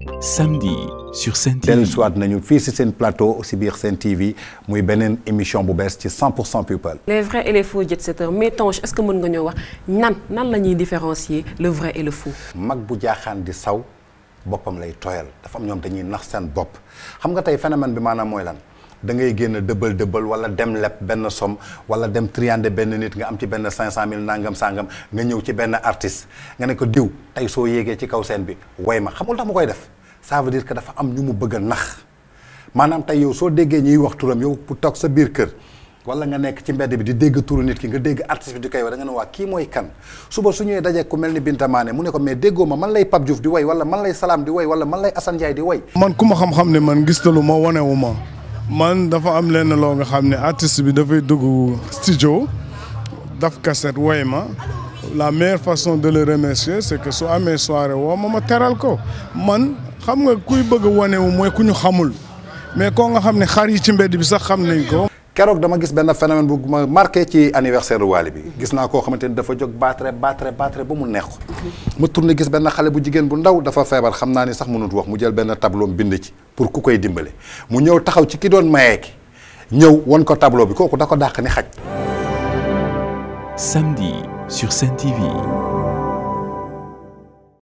samedi sur Sen TV. dellu siwaat nañu fii si seen plateau si biir Sen TV muy beneen émission bu bees ci 100 pour cent people. les vrais et les faux jet-setters mais Tange est-ce que mën nga ñoo wax nan nan la ñuy différencier le vrai et le faux. mag bu jaaxaan di saw boppam lay tooyal dafa am ñoom dañuy nax seen bopp xam nga tey phénomène bi maanaam mooy lan da ngay génn dëbbal dëbbal wala dem leb benn somme wala dem triander benn nit nga am ci benn 500000 nangam sangam nga ñëw ci benn artiste nga ne ko diw tey soo yéegee ci kaw scène bi woy ma xamul tax ma koy def ça veut dire que dafa am ñu mu bëgg a nax maanaam tey yow soo déggee ñuy wax turam yow pour toog sa biir kër wala nga nekk ci mbedd bi di dégg turu nit ki nga dégg artiste bi di koy wax da nga ne waa kii mooy kan suba su ñëwee dajee ku mel ni Binta Mané mu ne ko mais déggoo ma man lay Pape Diouf di woy wala man lay Salam di woy wala man lay Assane Ndiaye di woy man ku ma xam-xam ne man gis lu ma wanewu ma man dafa am lenn loo nga xam ne artiste bi dafay dugg studio daf cassette woy ma la meilleure façon de le remercier c'est que su amee soirée woo ma ma teral ko man xam nga kuy bëgg a wanewu mooy ku ñu xamul mais koo nga xam ne xar yi ci mbedd bi sax xam nañ ko keroog dama gis benn phénomène bu ma marqué ci anniversaire Wally bi gis naa koo xamante ni dafa jóg battre battre battre ba mu neex ko ma tourné gis benn xale bu jigéen bu ndaw dafa feebar xam naa ni sax mënut wax mu jël benn tableau bind ci pour ku koy dimbale mu ñëw taxaw ci ki doon mayee ki ñëw won ko tableau bi kooku da ko dàq ni xaj Samedi sur Sen TV.